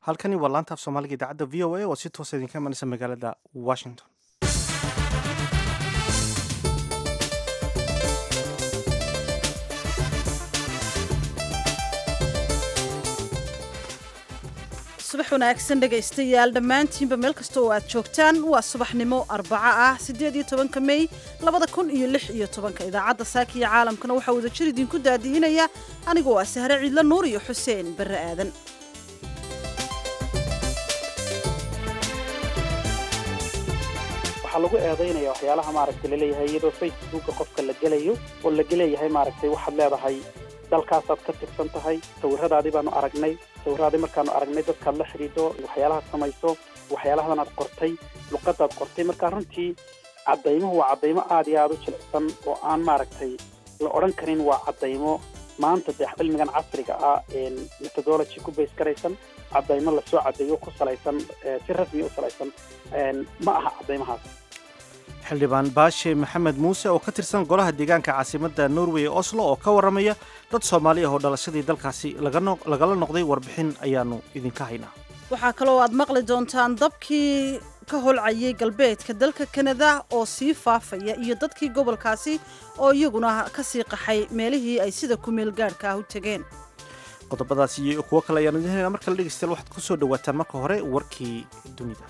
halkani waa laanta af soomaaliga idaacadda v o a oo si toosa idinka imanaysa magaalada washington subax wanaagsan dhegaystayaal dhammaantiinba meel kasta oo aad joogtaan waa subaxnimo arbaco ah siddeed iyo tobanka mey labada kun iyo lix iyo tobanka idaacadda saaka iyo caalamkana waxaa wadajir idinku daadiinaya anigoo ah sahre ciidlo nuur iyo xuseen barre aadan waxaa lagu eedaynaya waxyaalaha maaragtay laleeyahay iyadoo facebooka qofka la gelayo oo laga leeyahay maaragtay waxaad leedahay dalkaasaad ka tirsan tahay sawiradaadii baanu aragnay sawiradaadii markaanu aragnay dadkaad la xidhiidho waxyaalahaad samayso waxyaalahadan aad qortay luqadaad qortay marka runtii caddaymuhu waa caddaymo aad iyo aada u jilicsan oo aan maaragtay la odhan karin waa caddaymo maanta dee cilmigan casriga ah methodology ku bays garaysan caddaymo lasoo caddeeyo ku salaysan si rasmi u salaysan ma aha caddaymahaas xildhibaan baashe maxamed muuse oo ka tirsan golaha deegaanka caasimadda norway ee oslo oo ka warramaya dad soomaali ah oo dhalashadii dalkaasi lagala noqday warbixin ayaannu idinka haynaa waxaa kaloo aad maqli doontaan dabkii ka holcayay galbeedka dalka kanada oo sii faafaya iyo dadkii gobolkaasi oo iyaguna ka sii qaxay meelihii ay sida kumeel gaadhka ah u tegeen qodobadaas iyo kuwo kale ayaanu idin haynaa markale dhegeystayaal waxaad ku soo dhawaataan marka hore warkii dunida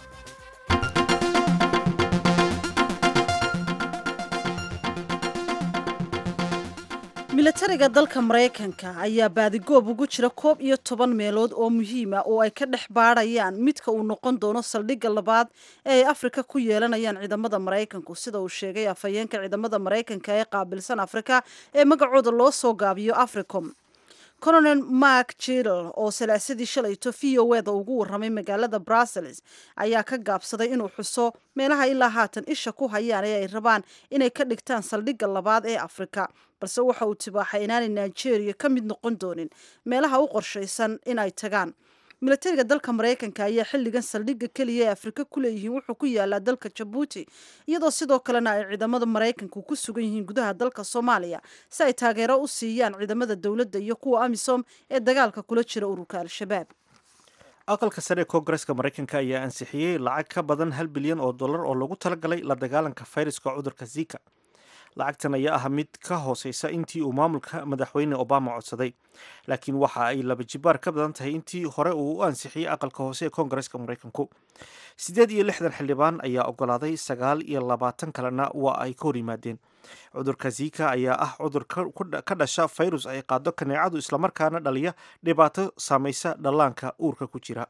milatariga dalka maraykanka ayaa baadigoob ugu jira koob iyo toban meelood oo muhiima oo ay ka dhex baadhayaan midka uu noqon doono saldhigga labaad ee ay afrika ku yeelanayaan ciidamada maraykanku sida uu sheegay afhayeenka ciidamada maraykanka ee qaabilsan afrika ee magacooda loo soo gaabiyo africom colonel mark jidal oo salaasadii shalayto v o eda ugu warramay magaalada brussels ayaa ka gaabsaday inuu xuso meelaha ilaa haatan isha ku hayaan ee ay rabaan inay ka dhigtaan saldhigga labaad ee afrika balse waxa uu tibaaxay inaanay nigeria ka mid noqon doonin meelaha u qorshaysan inay tagaan milatariga dalka maraykanka ayaa xilligan saldhigga keliya ee afrika ku leeyihiin wuxuu ku yaalaa dalka jabuuti iyadoo sidoo kalena ay ciidamada maraykanku ku sugan yihiin gudaha dalka soomaaliya si ay taageero u siiyaan ciidamada dowladda iyo kuwa amisom ee dagaalka kula jira ururka al-shabaab aqalka sare ee koongareska maraykanka ayaa ansixiyey lacag ka badan hal bilyan oo dollar oo lagu talagalay la dagaalanka fayraska cudurka zika lacagtan ayaa ah mid ka hooseysa intii uu maamulka madaxweyne obama codsaday laakiin waxa ay laba jibaar ka badan tahay intii hore uu u ansixiyey aqalka hoose ee koongareska maraykanku siddeed iyo lixdan xildhibaan ayaa ogolaaday sagaal iyo labaatan kalena waa ay ka hor yimaadeen cudurka zika ayaa ah cudur ka dhasha fayrus ay qaado kaneecadu islamarkaana dhaliya dhibaato saamaysa dhallaanka uurka ku jira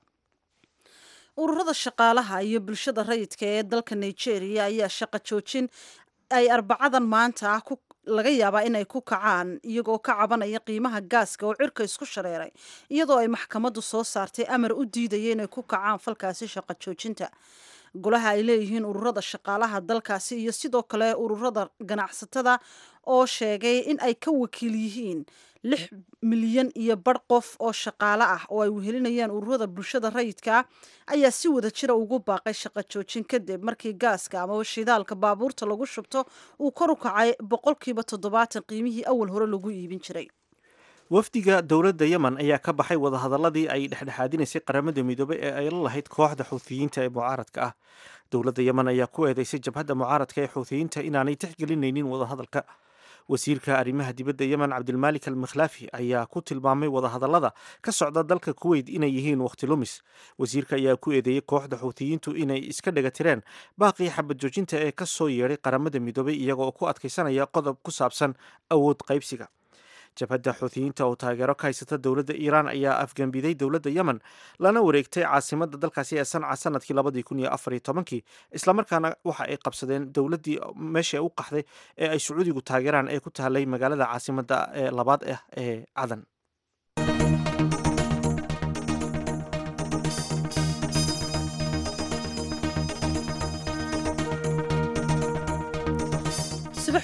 ururada shaqaalaha iyo bulshada rayidka ee dalka nigeria ayaa shaqo joojin ay arbacadan maanta ah laga yaabaa inay ku kacaan iyagoo ka cabanaya qiimaha gaaska oo cirka isku shareeray iyadoo ay maxkamaddu soo saartay amar u diidaya inay ku kacaan falkaasi shaqo joojinta golaha ay leeyihiin ururada shaqaalaha dalkaasi iyo sidoo kale ururada ganacsatada oo sheegay in ay ka wakiil yihiin lix milyan iyo badh qof oo shaqaale ah oo ay wehelinayaan ururada bulshada rayidka ayaa si wada jira ugu baaqay shaqo joojin kadib markii gaaska amaba shidaalka baabuurta lagu shubto uu kor u kacay boqolkiiba toddobaatan qiimihii awal hore lagu iibin jiray wafdiga dowladda yemen ayaa ka baxay wadahadaladii ay dhexdhexaadinaysay qaramada midoobey ee ay la lahayd kooxda xuuthiyiinta ee mucaaradka ah dowladda yemen ayaa ku eedeysay jabhadda mucaaradka ee xuuthiyiinta inaanay tixgelinaynin wadahadalka wasiirka arrimaha dibadda yemen cabdilmaalik al mikhlaafi ayaa ku tilmaamay wadahadallada ka socda dalka kuweyt inay yihiin wakhti lumis wasiirka ayaa ku eedeeyey kooxda xuutiyiintu inay iska dhagatireen baaqii xabad joojinta ee ka soo yeedhay qaramada midoobay iyaga oo ku adkaysanaya qodob ku saabsan awood qaybsiga jabhadda xuutiyiinta oo taageero ka haysata dowladda iiraan ayaa afgembiday dowladda yemen lana wareegtay caasimadda dalkaasi ee sanca sanadkii labadii kun iyo afar iyo tobankii islamarkaana waxa ay qabsadeen dowladdii meesha u qaxday ee ay sacuudigu taageeraan ee ku tahalay magaalada caasimadda ee labaad ah ee cadan subax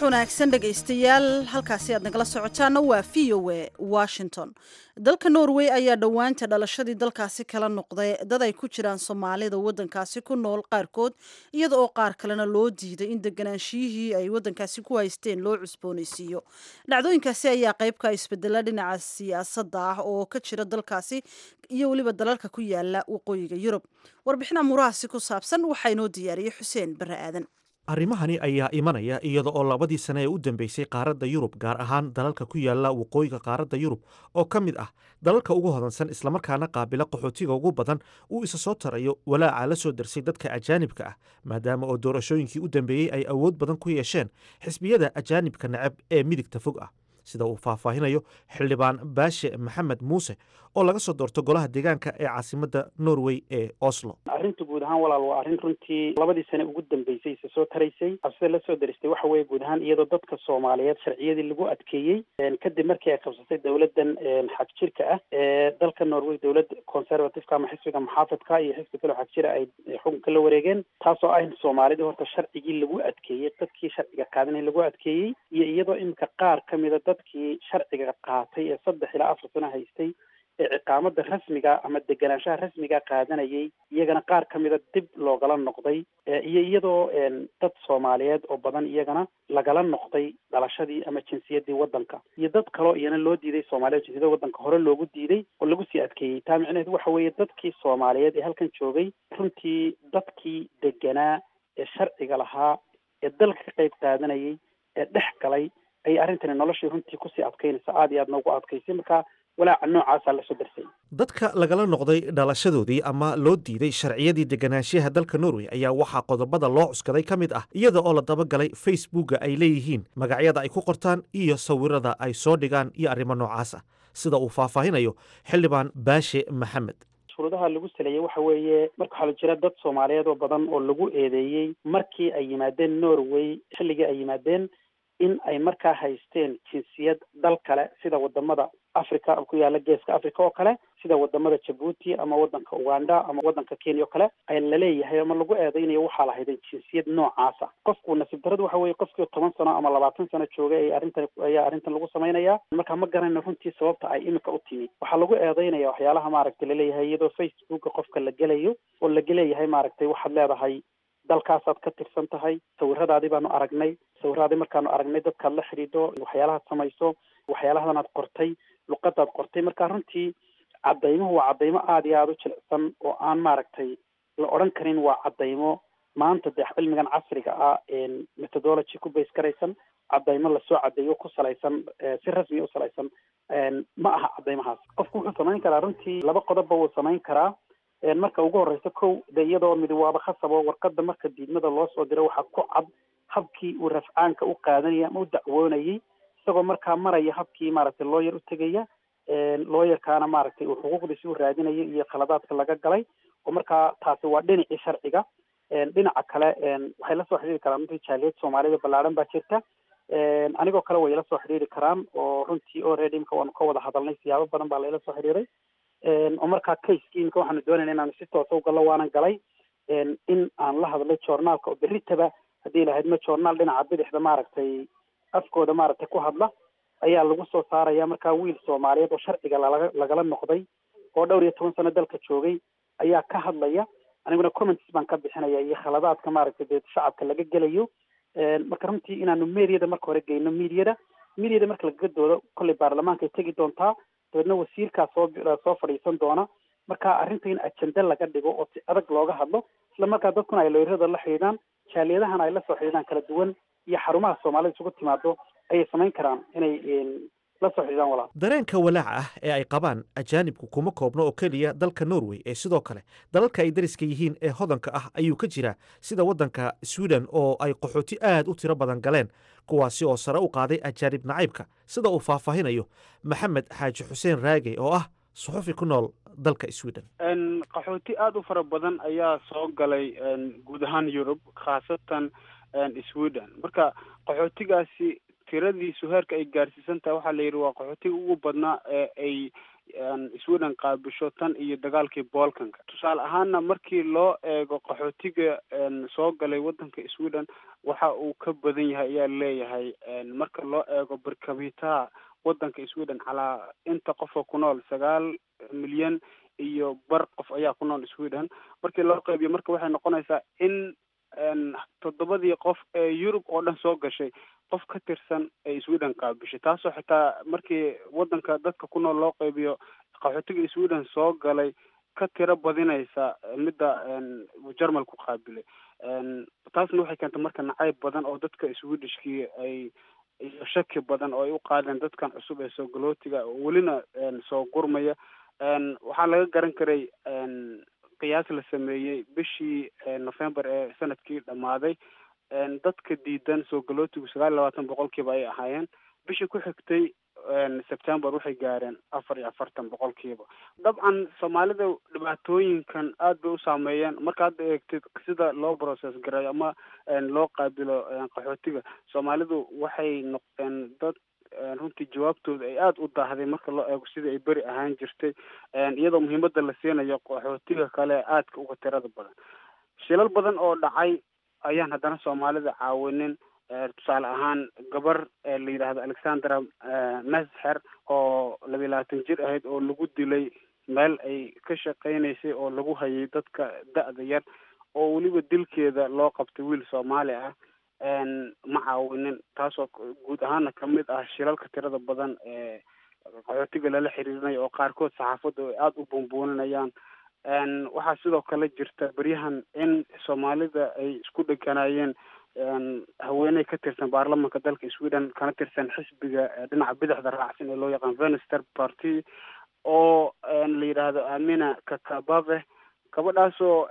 wanaagsan dhegaystayaal halkaasi aad nagala socotaana waa v o a washington dalka norway ayaa dhowaanta dhalashadii dalkaasi kala noqday dad ay ku jiraan soomaalida wadankaasi ku nool qaarkood iyada oo qaar kalena loo diiday in deganaanshiyihii ay wadankaasi ku haysteen loo cusboonaysiiyo dhacdooyinkaasi ayaa qeybka isbedela dhinaca siyaasadda ah oo ka jira dalkaasi iyo weliba dalalka ku yaala waqooyiga yurub warbixin amuurahaasi ku saabsan waxaa inoo diyaariyey xuseen bare aadan arrimahani ayaa imanaya iyada oo labadii sane ee u dambeysay qaaradda yurub gaar ahaan dalalka ku yaala waqooyiga qaaradda yurub oo ka mid ah dalalka ugu hodansan islamarkaana qaabila qaxootiga ugu badan uu isa soo tarayo walaaca la soo darsay dadka ajaanibka ah maadaama oo doorashooyinkii u dambeeyey ay awood badan ku yeesheen xisbiyada ajaanibka necab ee midigta fog ah sida uu faahfaahinayo xildhibaan baashe maxamed muuse oo laga soo doorto golaha deegaanka ee caasimadda norway ee oslo arrinta guud ahaan walaal waa arrin runtii labadii sane ugu dambeysay isa soo taraysay absida la soo daristay waxa weeye guud ahaan iyadoo dadka soomaaliyeed sharciyadii lagu adkeeyey kadib markii ay qabsatay dowladdan xag jirka ah ee dalka norway dowlad conservativeka ama xisbiga muxaafadka iyo xisbi kaleo xag jira ay xukunka la wareegeen taasoo ah in soomaalidii horta sharcigii lagu adkeeyey dadkii sharciga qaadanay lagu adkeeyey iyo iyadoo iminka qaar ka mida dadkii sharciga qaatay ee saddex ilaa afar sano haystay ee ciqaamada rasmiga ama deganaanshaha rasmiga qaadanayay iyagana qaar ka mida dib loogala noqday iyo iyadoo dad soomaaliyeed oo badan iyagana lagala noqday dhalashadii ama jinsiyadii wadanka iyo dad kaloo iyana loo diiday soomaaliyed jinsiyada wadanka hore loogu diiday oo lagu sii adkeeyey taa micnaheedu waxa weeye dadkii soomaaliyeed ee halkan joogay runtii dadkii deganaa ee sharciga lahaa ee dalka ka qayb qaadanayay ee dhex galay ayay arrintani noloshii runtii kusii adkaynaysa aada iyo aad noogu adkaysay marka walaaca noocaasaa lasoo darsay dadka lagala noqday dhalashadoodii ama loo diiday sharciyadii deganaanshiyaha dalka norway ayaa waxaa qodobada loo cuskaday ka mid ah iyada oo la dabagalay facebooka ay leeyihiin magacyada ay ku qortaan iyo sawirada ay soo dhigaan iyo arrimo noocaas ah sida uu faahfaahinayo xildhibaan baashe maxamed shuruudaha lagu saleeyey waxa weeye marka waxaa la jira dad soomaaliyeed oo badan oo lagu eedeeyey markii ay yimaadeen norway xilligii ay yimaadeen in ay markaa haysteen jinsiyad dal kale sida wadamada africa ku yaala geeska africa oo kale sida wadamada jabuuti ama wadanka uganda ama wadanka kenya oo kale ay laleeyahay ama lagu eedeynayo waxaa lahayden jinsiyad noocaasa qofku nasiib daradu waxa weye qofkii toban sano ama labaatan sano joogay ay arrintan ayaa arrintan lagu samaynaya marka ma garanayno runtii sababta ay imika u timi waxaa lagu eedeynaya waxyaalaha maaragtay laleeyahay iyadoo facebooka qofka la gelayo oo laga leeyahay maaragtay waxaad leedahay dalkaasaad ka tirsan tahay sawiradaadii baanu aragnay sawiradaadii markaanu aragnay dadkaad la xidhiidho waxyaalahaad samayso waxyaalahadanaad qortay luqadaad qortay marka runtii cadaymuhu waa cadaymo aada iyo aada u jilicsan oo aan maaragtay la odhan karin waa cadaymo maanta dee cilmigan casriga ah methodology ku base garaysan cadaymo lasoo cadeeyo ku salaysan si rasmi u salaysan ma aha cadaymahaas qofku wuxuu samayn karaa runtii laba qodobba wuu samayn karaa marka ugu horeysa kow de iyadoo mid waaba khasabo warqada marka diidmada loo soo diro waxaa ku cad habkii uu rafcaanka u qaadanaya ama u dacwoonayay isagoo markaa maraya habkii maaragtay looyer u tegaya looyerkaana maaragtay uu xuquuqdiisi u raadinaya iyo khaladaadka laga galay oo markaa taasi waa dhinacii sharciga dhinaca kale waxay lasoo xidhiiri karaan runtii jaaliyad soomaalida ballaadhan baa jirta anigoo kale way ila soo xidhiiri karaan oo runtii already imka waanu ka wada hadalnay siyaabo badan baa laila soo xidhiiray oo markaa caseki imika waxaanu doonayna inaanu si toosa ugallo waanan galay in aan la hadlay journaalka oo berritaba haddii lahayd ma journaal dhinaca bidixda maaragtay afkooda maaragtay ku hadla ayaa lagu soo saaraya markaa wiil soomaaliyeed oo sharciga lalaga lagala noqday oo dhowr iyo toban sano dalka joogay ayaa ka hadlaya aniguna comments baan ka bixinaya iyo khaladaadka maaragtay dee shacabka laga gelayo marka runtii inaanu mediada marka hore geyno mediada mediada marka lagaga doodo kolley baarlamaankaay tegi doontaa dabeedna wasiirkaa soo soo fadhiisan doona marka arrinta in ajende laga dhigo oo si adag looga hadlo isla markaa dadkuna ay looyrada la xidhiidhaan jaaliyadahana ay la soo xidhiidhaan kala duwan iyo xarumaha soomaalida isugu timaado ayay samayn karaan inay la soo xidhiidhaan walaal dareenka walaaca ah ee ay qabaan ajaanibku kuma koobno oo keliya dalka norway ee sidoo kale dalalka ay dariska yihiin ee hodanka ah ayuu ka jiraa sida waddanka sweden oo ay qaxooti aad u tiro badan galeen kuwaasi oo sare u qaaday ajaanib nacaybka sida uu faahfaahinayo maxamed xaaji xuseen raage oo ah suxufi ku nool dalka sweden qaxooti aada u fara badan ayaa soo galay guud ahaan yurub khaasatan sweden marka qaxootigaasi tiradiisu heerka ay gaarsiisan tahay waxaa la yidhi waa qaxootiga ugu badnaa ee ay sweden qaabisho tan iyo dagaalkii bolkanka tusaale ahaana markii loo eego qaxootiga soo galay wadanka sweden waxa uu ka badan yahay ayaa leeyahay marka loo eego barkabitaha wadanka sweden calaa inta qofka ku nool sagaal milyan iyo bar qof ayaa ku nool sweden markii loo qeybiyo marka waxay noqonaysaa in toddobadii qof ee yurub oo dhan soo gashay qof ka tirsan ay sweden qaabishay taasoo xitaa markii wadanka dadka ku nool loo qeybiyo qaxootiga sweden soo galay ka tiro badinaysa midda jarmalku qaabilay taasna waxay keentay marka nacayb badan oo dadka swedishkii ay iyo shaki badan oo ay u qaadeen dadkan cusub ee soo galootiga oo welina soo gurmaya waxaa laga garan karay qiyaas la sameeyey bishii november ee sanadkii dhammaaday dadka diidan soo galootigu sagaal iyo labaatan boqolkiiba ay ahaayeen bishii ku xigtay september waxay gaareen afar iyo afartan boqolkiiba dabcan soomaalida dhibaatooyinkan aad bay u saameeyeen marka hadda eegtid sida loo process gareeyo ama loo qaabilo qaxootiga soomaalidu waxay noqdeen dad runtii jawaabtooda ay aada u daahday marka loo eego sidii ay beri ahaan jirtay iyadoo muhiimada la siinayo qaxootiga kale aadka uga tirada badan shilal badan oo dhacay ayaan haddana soomaalida caawinin tusaale ahaan gabar la yidhaahdo alexandra mesher oo labiyi labaatan jir ahayd oo lagu dilay meel ay ka shaqeynaysay oo lagu hayay dadka da-da yar oo weliba dilkeeda loo qabtay wiil soomaali ah ma caawinin taasoo guud ahaana kamid ah shilalka tirada badan ee qaxootiga lala xiriirinayo oo qaarkood saxaafadda ay aada u buunbuuninayaan waxaa sidoo kale jirta beryahan in soomaalida ay isku dheganaayeen haweeney ka tirsan baarlamanka dalka sweden kana tirsan xisbiga dhinaca bidixda raacsan ee loo yaqaan venister party oo la yidhaahdo amina kakabave gabadhaasoo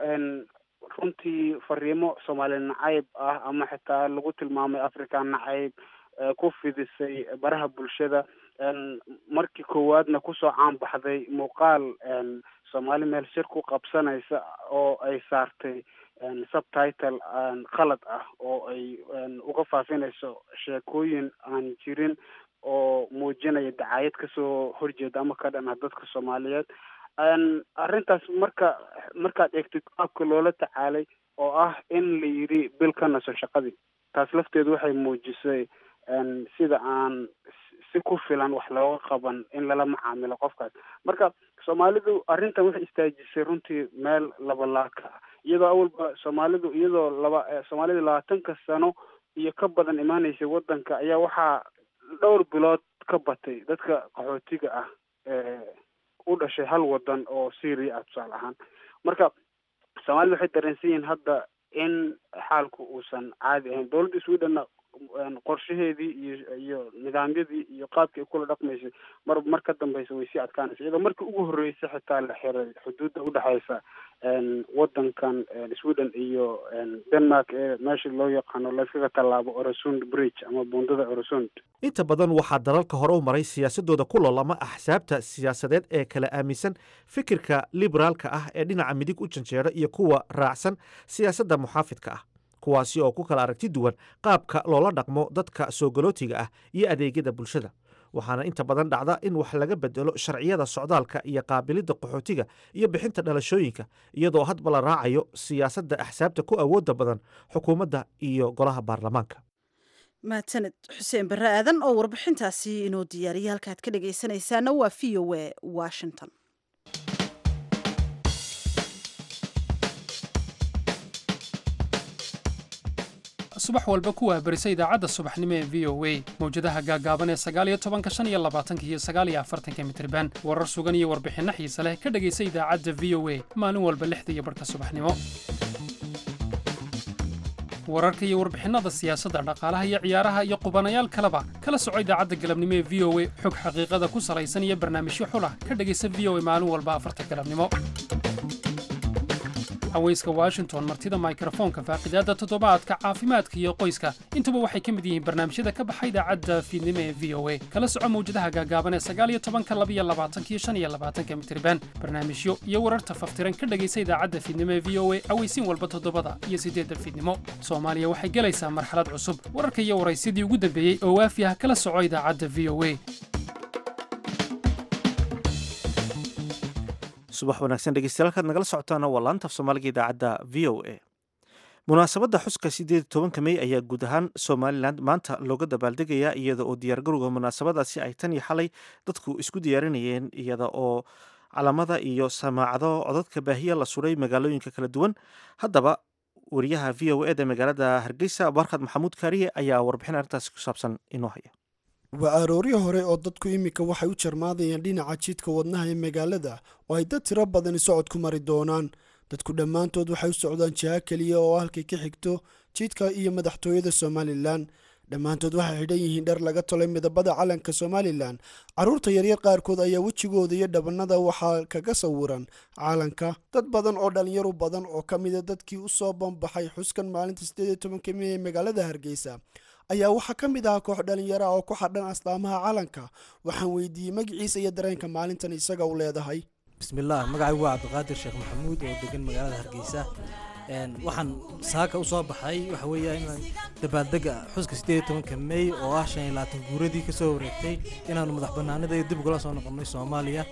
runtii fariimo soomaali nacayb ah ama xitaa lagu tilmaamay africa nacayb ku fidisay baraha bulshada markii koowaadna kusoo caan baxday muuqaal soomaali meel shir ku qabsanaysa oo ay saartay subtitle qalad ah oo ay uga faafinayso sheekooyin aan jirin oo muujinaya dacaayad kasoo horjeeda ama ka dhan ah dadka soomaaliyeed arrintaas marka markaad eegtid qaabka loola tacaalay oo ah in la yidhi bil ka naso shaqadii taas lafteedu waxay muujisay sida aan si ku filan wax looga qaban in lala macaamilo qofkaas marka soomaalidu arrintan waxay istaajisay runtii meel labalaaka ah iyadoo awalba soomaalidu iyadoo laba soomaalida labaatanka sano iyo ka badan imaanaysay wadanka ayaa waxaa dhowr bilood ka batay dadka qaxootiga ah ee u dhashay hal wadan oo syria ah tusaale ahaan marka soomaalida waxay dareensan yihiin hadda in xaalku uusan caadi ahayn dowladda swedhenna qorshaheedii iyo iyo nidaamyadii iyo qaabkii ay kula dhaqmaysay mar mar ka dambeysa way sii adkaanaysa iyadoo markii ugu horreysay xitaa la xiray xuduudda udhexeysa wadankan sweden iyo denmark ee meesha loo yaqaano layskaga tallaabo oresund bridge ama buundada oresund inta badan waxaa dalalka hore u maray siyaasadooda ku loolama axsaabta siyaasadeed ee kala aaminsan fikirka liberaalka ah ee dhinaca midig u janjeera iyo kuwa raacsan siyaasadda muxaafidka ah kuwaasi oo ku kala aragti duwan qaabka loola dhaqmo dadka soo galootiga ah iyo adeegyada bulshada waxaana inta badan dhacda in wax laga bedelo sharciyada socdaalka iyo qaabilidda qaxootiga iyo bixinta dhalashooyinka iyadoo hadba la raacayo siyaasadda axsaabta ku awoodda badan xukuumadda iyo golaha baarlamaanka mahadsaned xuseen barre aadan oo warbixintaasi inoo diyaariyay halkaad ka dhegaysanaysaana waa v o a washington subax walba ku waabarisa idaacadda subaxnimo ee v o a mawjadaha gaagaaban ee sagaaliyo tobanka shan iyo labaatanka iyo sagaaliyo afartanka mitriban warar sugan iyo warbixinno xiise leh ka dhegaysa idaacadda v o a maalin walba lixda iyo barhka subaxnimo wararka iyo warbixinnada siyaasadda dhaqaalaha iyo ciyaaraha iyo qubanayaal kaleba kala soco idaacadda galabnimo ee v o a xog xaqiiqada ku salaysan iyo barnaamijyo xulah ka dhegaysa v o a maalin walba afarta galabnimo haweyska washington martida mikrofoonka faaqidaada toddobaadka caafimaadka iyo qoyska intuba waxay ka mid yihiin barnaamijyada ka baxa idaacadda fiidnimo ee v o a kala soco mawjadaha gaagaaban ee sagaaliyo tobanka labiyo labaatankiyo shan iyo labaatanka mitriban barnaamijyo iyo wararta faftiran ka dhegaysa idaacadda fiidnimo ee v o a aweysiin walba toddobada iyo siddeedda fiidnimo soomaaliya waxay gelaysaa marxalad cusub wararka iyo waraysyadii ugu dambeeyey oo waafi ah kala soco idaacadda v o a subax wanaagsan dhegeystayaal halkaad nagala socotaana waa laanta af soomaaliga idaacadda v o a munaasabadda xuska siddeed iyo tobanka mey ayaa guud ahaan somalilan maanta looga dabaaldegayaa iyada oo diyaargarowga munaasabadaasi ay tan iyo xalay dadku isku diyaarinayeen iyada oo calamada iyo samaacado codadka baahiya la suray magaalooyinka kala duwan haddaba wariyaha v o eda magaalada hargeysa barkhad maxamuud kaariye ayaa warbixin arrintaasi ku saabsan inoo haya waa arooryo hore oo dadku iminka waxay u jarmaadayaan dhinaca jidka wadnaha ee magaalada oo ay dad tiro badani socod ku mari doonaan dadku dhammaantood waxay u socdaan jiha keliya oo halkay ka xigto jidka iyo madaxtooyada somalilan dhammaantood waxay xidhan yihiin dhar laga tolay midabada calanka somalilan carruurta yaryar qaarkood ayaa wejigooda iyo dhabannada waxaa kaga sawiran calanka dad badan oo dhallinyaro badan oo ka mida dadkii u soo banbaxay xuskan maalinta siddeed iyo tobanka mey ee magaalada hargeysa ayaa waxaa ka mid ahaa koox dhallinyara oo ku xadhan astaamaha calanka waxaan weydiiyey magaciisa iyo dareenka maalintan isaga u leedahay bismillaah magacaygu waa cabdiqaadir sheekh maxamuud oo degan magaalada hargeysa waxaan saaka u soo baxay waxa weeya in dabaaldega xuska siddeed iyo tobanka mey oo ah shan iyo labaatan guuradii kasoo wareegtay inaanu madax banaanida iyo dib ugala soo noqonnay soomaaliya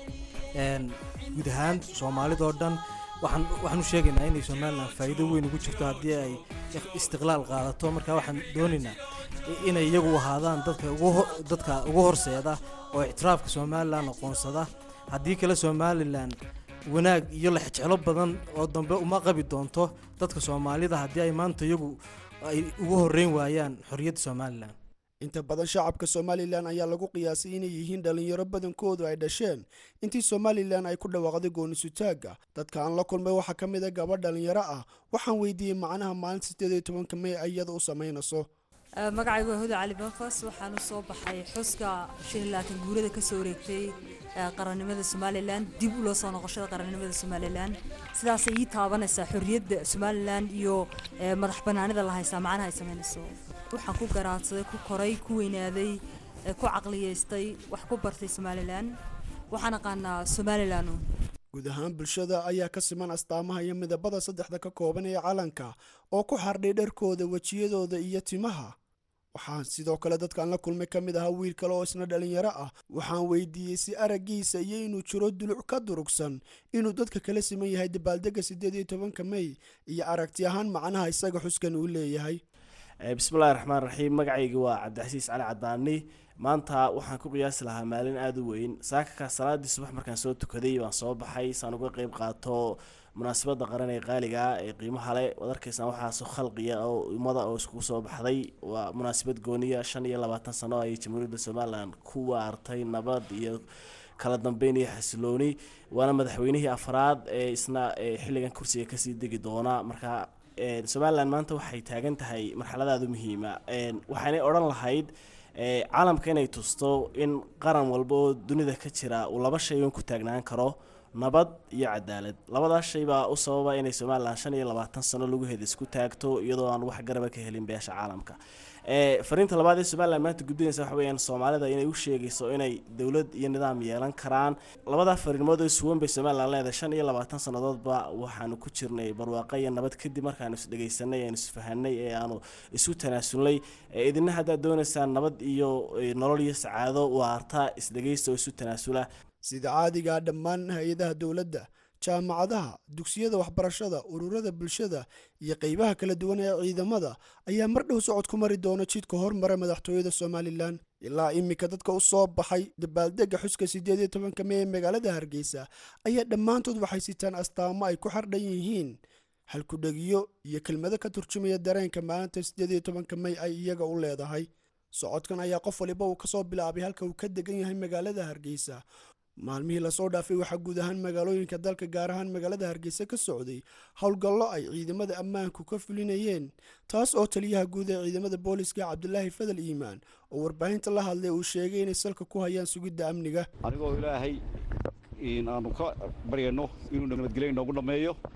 guud ahaan soomaalidoo dhan waxaan waxaan u sheegaynaa inay somalilan faa'iido weyn ugu jirto haddii ay istiqlaal qaadato marka waxaan doonaynaa inay iyagu ahaadaan dadka ugu dadka ugu horseeda oo ictiraafka somalilan aqoonsada haddii kale somalilan wanaag iyo lexjeclo badan oo dambe uma qabi doonto dadka soomaalida haddii ay maanta iyagu ay ugu horreyn waayaan xorriyadda somalilan inta badan shacabka somalilan ayaa lagu qiyaasay inay yihiin dhallinyaro badankoodu ay dhasheen intii somalilan ay ku dhawaaqday goonisutaagga dadka aan la kulmay waxaa ka mid a gabadh dhallinyaro ah waxaan weydiiyey macnaha maalinta siddeed iyo tobanka mey iyada u samaynayso magacaygu waa huda cali banfas waxaan u soo baxay xuska shan iyo labaatan guurada kasoo wareegtay qarannimada somalilan dib u loo soo noqoshada qarannimada somalilan sidaasay ii taabanaysaa xorriyadda somalilan iyo madax banaanida la haystaa macnaha ay samaynayso waxaan ku garaadsaday ku koray ku weynaaday ku caqliyeystay wax ku bartay somalilan waxaan aqaanaa somalilan guud ahaan bulshada ayaa ka siman astaamaha iyo midabada saddexda ka kooban ee calanka oo ku xardhay dharkooda wejiyadooda iyo timaha waxaan sidoo kale dadkaan la kulmay ka mid ahaa wiil kale oo isna dhallinyaro ah waxaan weydiiyey si araggiisa iyo inuu jiro duluc ka durugsan inuu dadka kala siman yahay dabaaldega siddeed iyo tobanka mey iyo aragti ahaan macnaha isaga xuskan uu leeyahay bismillahi raxmaan raxiim magacayga waa cabdixasiis cali cadaani maanta waxaan ku qiyaasi lahaa maalin aada u weyn saakaka salaadii subax markaan soo tukaday baan soo baxay saan uga qeyb qaato munaasabada qaran ee qaaliga ee qiimaha le waad arkaysaan waxaasoo khalqiya oo ummada oo iskugu soo baxday waa munaasabad gooniya shan iyo labaatan sano ayay jamhuuriyadda somalilan ku waartay nabad iyo kala dambeyn iyo xasilooni waana madaxweynihii afraad ee isna xilligan kursiga kasii degi doona marka somalilan maanta waxay taagan tahay marxaladaada muhiima waxaanay odhan lahayd caalamka inay tusto in qaran walba oo dunida ka jira uu laba shay un ku taagnaan karo nabad iyo cadaalad labadaas shay baa u sababa inay somalilan shan iyo labaatan sano lagu heda isku taagto iyadoo aan wax garaba ka helin beesha caalamka fariinta labaad ee somalilan maanta gudbinaysa waxa weyaan soomaalida inay u sheegayso inay dowlad iyo nidaam yeelan karaan labadaa fariimood oo isuwan bay somalilan leedahay shan iyo labaatan sannadoodba waxaanu ku jirnay barwaaqo iyo nabad kadib markaanu isdhegaysanay aanu isfahanay ee aanu isu tanaasulnay idina haddaad doonaysaan nabad iyo nolol iyo sacaado waarta isdhegaysta oo isu tanaasula sida caadigaa dhammaan hay-adaha dowladda jaamacadaha dugsiyada waxbarashada ururada bulshada iyo qeybaha kala duwan ee ciidamada ayaa mar dhow socod ku mari doona jidka hormara madaxtooyada somalilan ilaa iminka dadka u soo baxay dabaaldega xuska siddeed iyo tobanka mey ee magaalada hargeysa ayaa dhammaantood waxay sitaan astaamo ay ku xardhan yihiin halkudhegiyo iyo kelmado ka turjumaya dareenka maalinta siddeed iyo tobanka mey ay iyaga u leedahay socodkan ayaa qof waliba uu kasoo bilaabay halka uu ka degan yahay magaalada hargeysa maalmihii lasoo dhaafay waxaa guud ahaan magaalooyinka dalka gaar ahaan magaalada hargeysa ka socday howlgallo ay ciidamada ammaanku ka fulinayeen taas oo taliyaha guud ee ciidamada booliska cabdulaahi fadal iimaan oo warbaahinta la hadlay uu sheegay inay salka ku hayaan sugidda amniga anigoo ilaahay aanu ka baryano inuu nabadgelyo inoogu dhammeeyo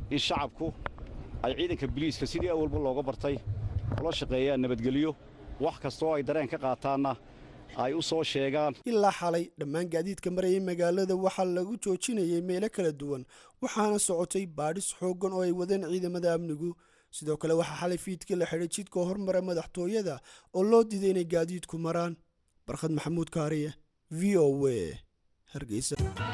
in shacabku ay ciidanka biliiska sidii awalba looga bartay ula shaqeeyaan nabadgelyo wax kastoo ay dareen ka qaataanna ay u soo sheegaan ilaa xalay dhammaan gaadiidka marayay magaalada waxaa lagu joojinayay meelo kala duwan waxaana socotay baadhis xooggan oo ay wadeen ciidamada amnigu sidoo kale waxaa xalay fiidkii la xidhay jidka hormara madaxtooyada oo loo diiday inay gaadiidku maraan barkhad maxamuud kaariye v o w hargeysa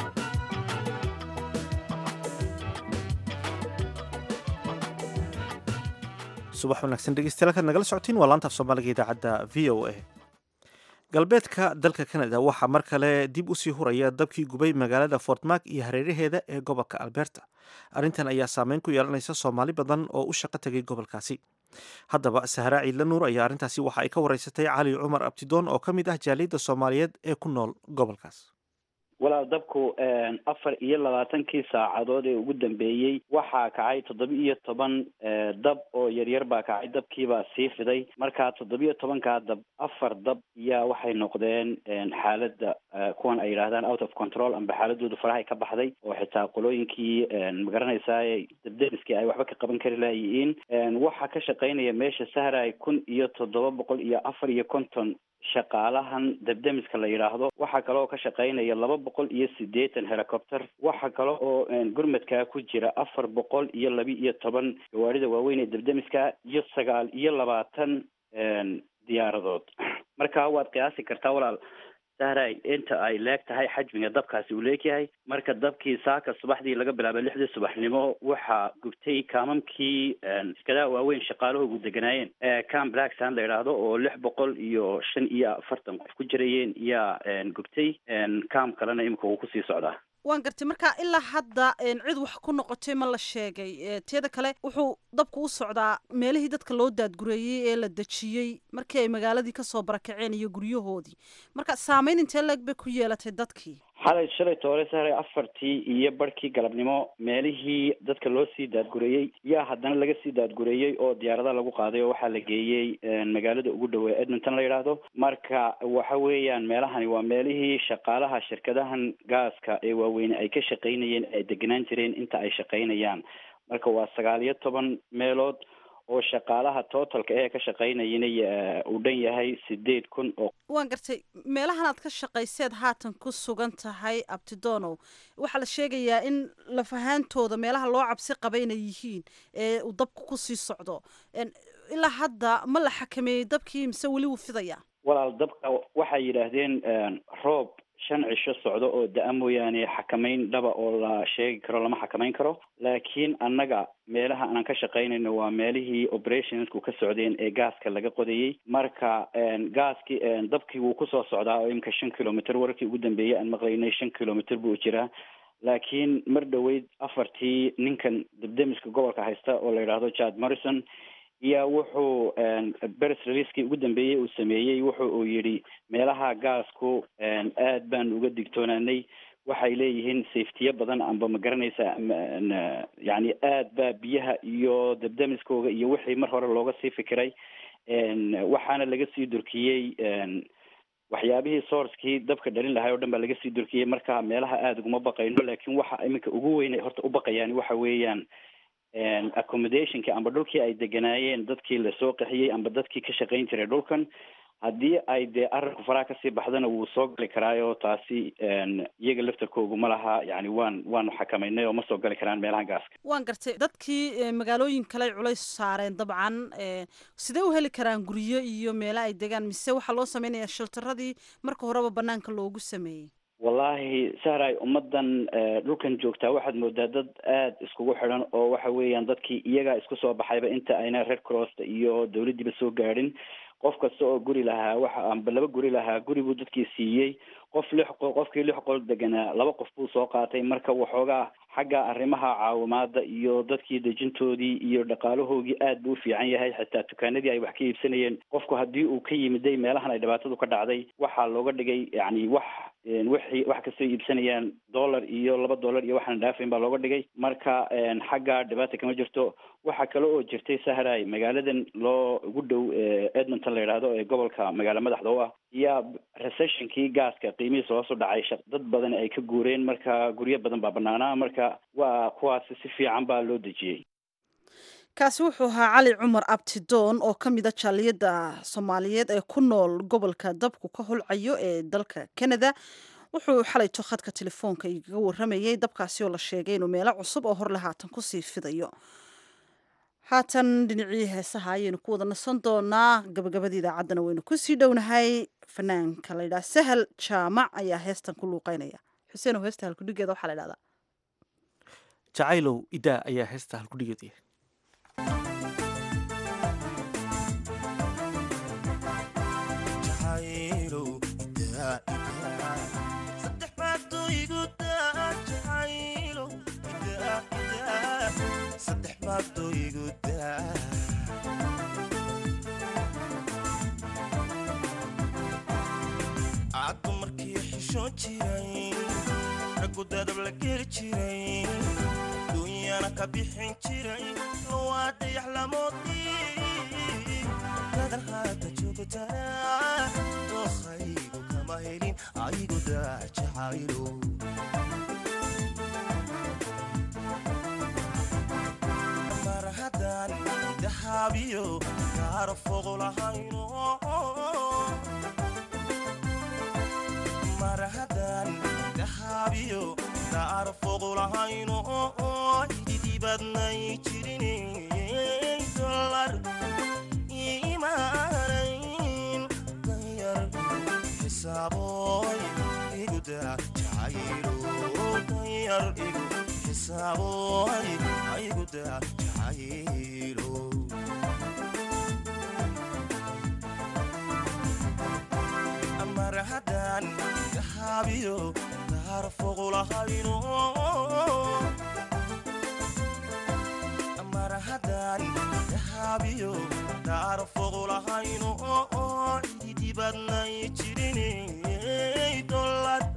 subax wanaagsan dhegeystayaal kaad nagala socotiin waa laanta af soomaaliga idaacadda v o a galbeedka dalka canada waxaa mar kale dib usii huraya dabkii gubay magaalada fortmark iyo hareeraheeda ee gobolka alberta arrintan ayaa saameyn ku yeelanaysa soomaali badan oo u shaqo tegay gobolkaasi haddaba sahraa ciidla nuur ayaa arrintaasi waxa ay ka wareysatay cali cumar abtidoon oo ka mid ah jaaliyadda soomaaliyeed ee ku nool gobolkaas walaal dabku afar iyo labaatankii saacadood ee ugu dambeeyey waxaa kacay toddoba-iyo toban dab oo yaryar baa kacay dabkiibaa sii fiday markaa toddoba-iyo tobankaa dab afar dab yaa waxay noqdeen xaaladda kuwan ay yidhaahdaan out of control amba xaaladoodu farahay ka baxday oo xitaa qolooyinkii magaranaysaa dabdemiskii ay waxba ka qaban kari laayihiin waxaa ka shaqaynaya meesha sahray kun iyo toddoba boqol iyo afar iyo konton shaqaalahan dabdemiska la yidhaahdo waxaa kaloo ka shaqaynaya laba boqol iyo siddeetan helicopter waxaa kale oo gurmadkaa ku jira afar boqol iyo laba iyo toban gawaarida waaweyn ee dabdemiska iyo sagaal iyo labaatan diyaaradood marka waad qiyaasi kartaa walaal sahray inta ay leeg tahay xajmiga dabkaasi uu leegyahay marka dabkii saaka subaxdii laga bilaabay lixdii subaxnimo waxaa gubtay kaamamkii iskadaa waaweyn shaqaalahoogu deganaayeen cam blacksan la yidhaahdo oo lix boqol iyo shan iyo afartan qof ku jirayeen yaa gubtay cam kalena imika wuu kusii socdaa waan gartay marka ilaa hadda cid wax ku noqotay ma la sheegay teeda kale wuxuu dabku u socdaa meelihii dadka loo daadgureeyey ee la dejiyey markii ay magaaladii kasoo barakaceen iyo guryahoodii marka saameyn intee leeg bay ku yeelatay dadkii xalay shalay toole sahray afartii iyo barhkii galabnimo meelihii dadka loo sii daadgureeyey yaa haddana laga sii daadgureeyey oo diyaarada lagu qaaday oo waxaa la geeyey magaalada ugu dhowe edmonton la yidhaahdo marka waxa weeyaan meelahani waa meelihii shaqaalaha shirkadahan gaaska ee waaweyne ay ka shaqaynayeen ay degenaan jireen inta ay shaqaynayaan marka waa sagaal iyo toban meelood oo shaqaalaha totalka ee ka shaqaynayana uu dhan yahay sideed kun oo waan gartay meelahan aad ka shaqayseed haatan ku sugan tahay abtidonow waxaa la sheegayaa in lafahaantooda meelaha loo cabsi qaba inay yihiin ee uu dabku kusii socdo ilaa hadda ma la xakameeyey dabkii mise weli wuu fidaya walaal dabka waxay yidhaahdeen roob shan cisho socdo oo da-a mooyaane xakamayn dhaba oo la sheegi karo lama xakamayn karo laakiin annaga meelaha aanan ka shaqaynayno waa meelihii operationsku ka socdeen ee gaaska laga qodayey marka gaaskii dabkii wuu kusoo socdaa oo imika shan kilomitr wararkii ugu dambeeyey aan maqlaynay shan kilomitr buu jiraa laakiin mar dhoweyd afartii ninkan dabdemiska gobolka haysta oo la yidhaahdo jad morrison iyo wuxuu beres releaskii ugu dambeeyey uu sameeyey wuxu uu yidhi meelaha gaasku aad baan uga digtoonaanay waxay leeyihiin safetiyo badan amba ma garanaysa yani aad baa biyaha iyo dabdemiskooga iyo wixii mar hore looga sii fikiray waxaana laga sii durkiyey waxyaabihii sourcekii dabka dhalin lahay o dhan baa laga sii durkiyey marka meelaha aada uguma baqayno laakiin waxa iminka ugu weyn horta u baqayaan waxa weeyaan accommodationki amba dhulkii ay deganaayeen dadkii lasoo qaxiyey amba dadkii ka shaqayn jiray dhulkan haddii ay dee arinku faraha kasii baxdana wuu soo gali karaayo taasi iyaga laftarkoogu ma laha yani waan waanu xakamaynay oo ma soo gali karaan meelaha gaaska waan gartay dadkii magaalooyin kale culays saareen dabcan sidee u heli karaan guryo iyo meelo ay degaan mise waxaa loo sameynaya shiltaradii marka horeba banaanka loogu sameeyey wallahi sahray ummadan dhulkan joogtaa waxaad moodaa dad aada iskugu xidhan oo waxa weeyaan dadkii iyagaa isku soo baxayba inta ayna red crossta iyo dawladdiiba soo gaadhin qof kasta oo guri lahaa waxa amba laba guri lahaa guri buu dadkii siiyey qof lix qol qofkii lix qol deganaa laba qof buu soo qaatay marka waxoogaa xagga arrimaha caawimaada iyo dadkii dejintoodii iyo dhaqaalahoogii aad buu u fiican yahay xitaa dukaanadii ay wax ka iibsanayeen qofku haddii uu ka yimiday meelahan ay dhibaatadu ka dhacday waxaa looga dhigay yani wax wixii wax kastoo iibsanayaan dollar iyo laba dollar iyo waxaan dhaafayn baa looga dhigay marka xagga dhibaata kama jirto waxaa kale oo jirtay sahray magaaladan loo ugu dhow edmonton la yidhaahdo ee gobolka magaalo madaxda u ah yaa recessionkii gaaska qiimihiisa hoos u dhacay dad badan ay ka guureen marka guryo badan baa banaanaa marka waa kuwaasi si fiican baa loo dejiyey kaasi wuxuu ahaa cali cumar abtidoon oo ka mida jaaliyadda soomaaliyeed ee ku nool gobolka dabku ka holcayo ee dalka canada wuxuu xalayto khadka telefoonka igaga waramayay dabkaasi oo la sheegay inuu meelo cusub oo horle haatan kusii fidayo haatan dhinacii heesaha ayaynu ku wada nasan doonaa gabagabada idaacaddana waynu kusii dhownahay fanaanka la ydhaha sahal jaamac ayaa heestan ku luuqeynaya xuseen oo heesta halkudhigeeda waxaa la dhahdaa jacaylow idaa ayaa heesta halkudhigeeda caddu markii xishoon jiray raggu dadab la geli jiray duunyana ka bixin jiray waa dayax lamoodii dadan haata joogtana dookhaygu kama helin aygu daa jacaylo mar haddaan dahaabiyo gaaro fogo lahayno mar haddaan dahaabiyo gaaro fogo lahayno ididibadnay jirin dolar imaanayn danyar xisaaboy iguda jacaylo danyar igu xisaaboy iguda jacaylo mar haddaan dahaabiyo gaaro fogo lahayno mar haddaan dahaabiyo gaaro fogo lahayno ididibadnay jirin dolad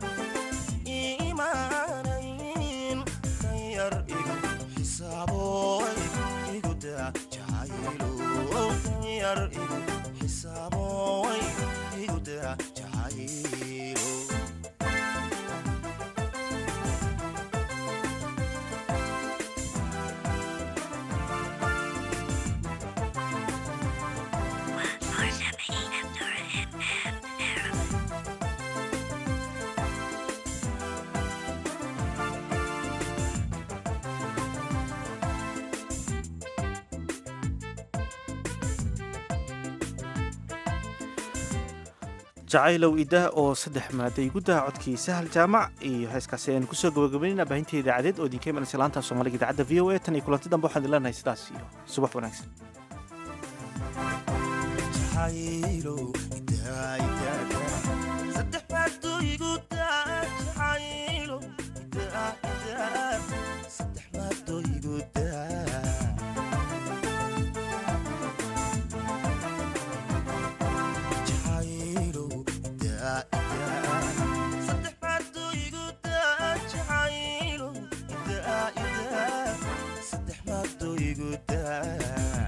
imaanayn danyar igu xisaaboy iguda jacaylo danyar igu xisaaboy iguda jacaylo jacaylow idah oo saddex maaday gudaha codkii sahal jaamac iyo heeskaasi aynu kusoo gabagabaynayna baahinta idaacadeed oo idinka imanaysa laanta soomaaliga idaacadda v o a tan iyo kulanti dambe waxaan idin leenahay sidaas iyo subax wanaagsan saddex baaduu igu daa jacaylo saddex baaduu igu daa jacaylo saddex baaduu igu daa jacaylo saddex baaduu igu daa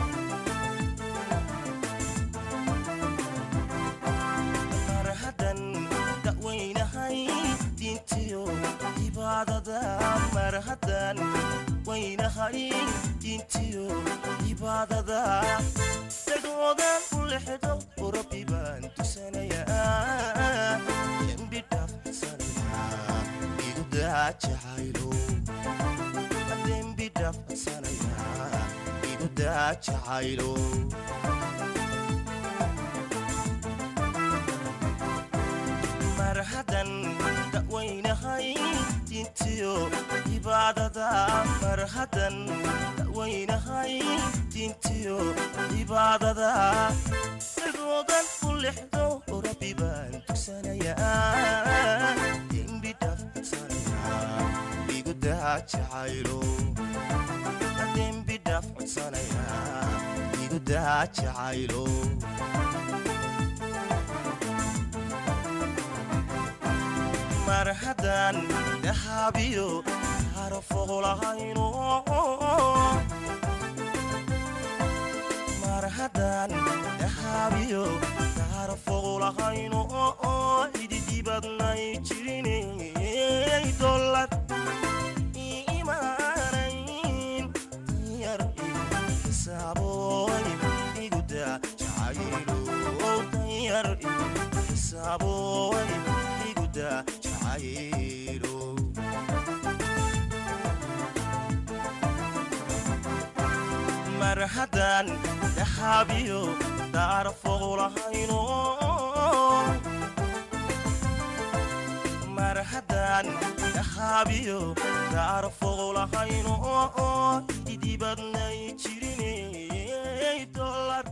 marhadan dawaynahay diintiyo cibaadada marhadan waynahay diintiyo cibaadada dagoodan u lexdo oo rabbi baan tusanayaa dembi dhaafsanaya igu daa jacaylo dembi dhaafsanaya igu daa jacaylo marhadan dawaynahay diintiyo cibaadada marhadan dawaynahay diintiyo cibaadada dagoodan u lexdo oo rabbi baan tugsanayaa dembi dhaafsanaya igu daa jacaylo dembi dhaaf codsanaya igu daa jacaylo mar haddaan dahaabiyo harfoqlahayno mar haddaan dahaabiyo harfoqlahayno ididibadnay jirinay dollar iimaanayn yar xisaaboy iguda jacaylow danyar xisaaboy iguda jacaylow mar haddaan dahaabiyo daarfoqlahayno mar haddaan dahaabiyo daarfoqlahayno didibadnay jirinay dollar